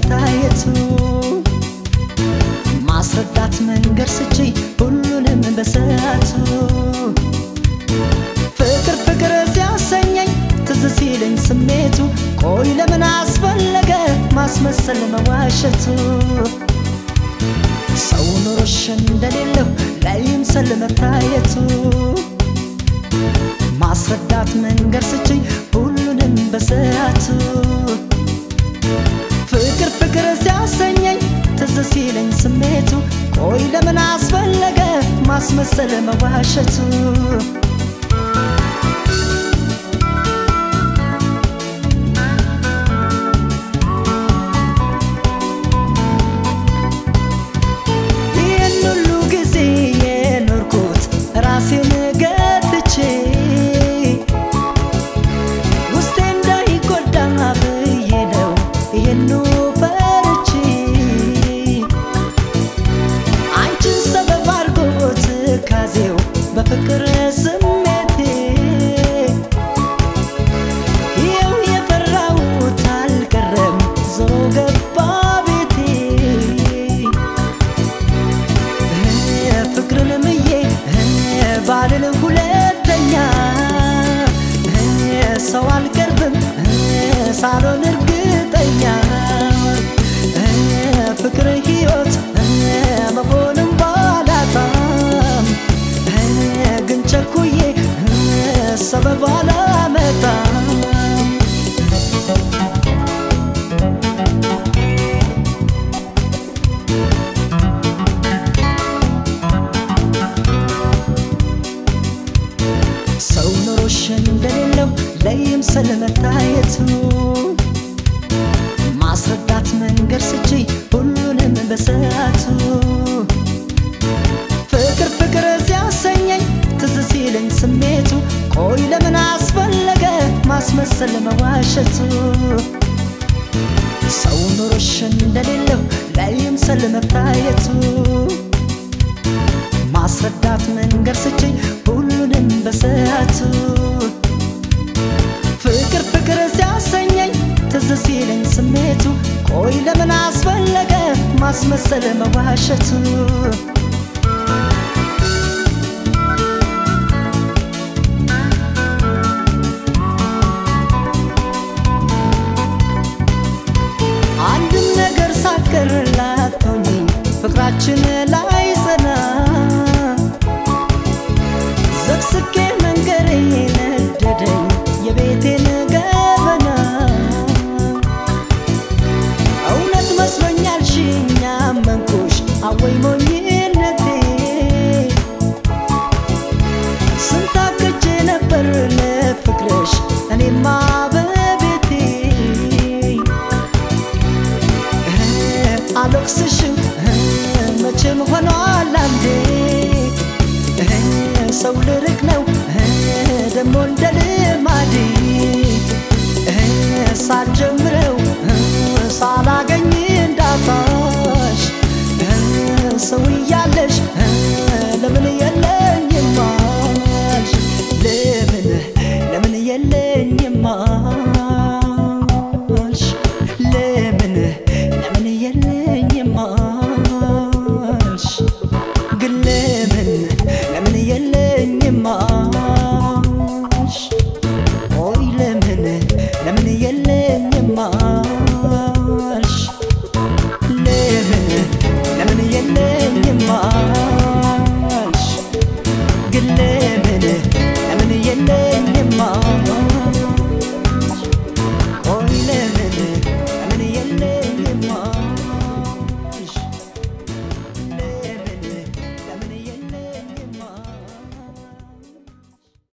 ስለመታየቱ ማስረዳት መንገድ ስቺ ሁሉንም በሰዓቱ ፍቅር ፍቅር ሲያሰኘኝ ትዝ ሲለኝ ስሜቱ ቆይ ለምን አስፈለገ ማስመሰል መዋሸቱ ሰው ኑሮሽ እንደሌለው ላይምሰል መታየቱ ማስረዳት መንገድ ስችኝ ሁሉንም በሰዓቱ ፍቅር ፍቅር ሲያሰኘኝ ትዝ ሲለኝ ስሜቱ ቆይ ለምን አስፈለገ ማስመሰል መዋሸቱ ይህን ሁሉ ጊዜ የኖርኩት ራሴን ገትቼ ውስጤ እንዳይጎዳ ብዬ ነው ይህኑ ፈርቼ አንቺን ሰበብ አድርጎት ካዜው በፍቅር ስሜቴ ይኸው የፈራሁት አልቀረም ዞሮ ገባ ቤቴ ፍቅርን ምዬ ባልን ሁለተኛ ሰው አልቀርብም ሳሎን እርግጠኛ ፍቅር ሕይወት መሆንም ባላጣም ግን ቸኩዬ ሰበብ አላመጣም ሰው ኑሮሽ እንደሌለው ለይም ስለመታየቱ ማስረዳት መንገድ ስቺ ሁሉንም በሰዓቱ ፍቅር ፍቅር ሲያሰኘኝ ትዝ ሲለኝ ስሜቱ ቆይ ለምን አስፈለገ ማስመሰል መዋሸቱ ሰው ኑሮሽ እንደሌለው ላይም ስለመታየቱ ማስረዳት መንገድ ስችኝ ሁሉንም በሰዓቱ ፍቅር ፍቅር ሲያሰኘኝ ትዝ ሲለኝ ስሜቱ ቆይ ለምን አስፈለገ ማስመሰል መዋሸቱ አንድም ነገር ሳትቀርላት ሆኜ ፍቅራችን ላይ ጸና ዘቅስቄ መንገሬ ነደደኝ የቤቴን ገበና እውነት መስሎኛል ሽኛ መንኩሽ አወይ ሞኝነቴ ስንታክቼ ነበር ለፍቅርሽ እኔማ በቤቴ አልወቅስሽም መቼም ሆኗል አንዴ ሰው ልርቅ ነው ደሞ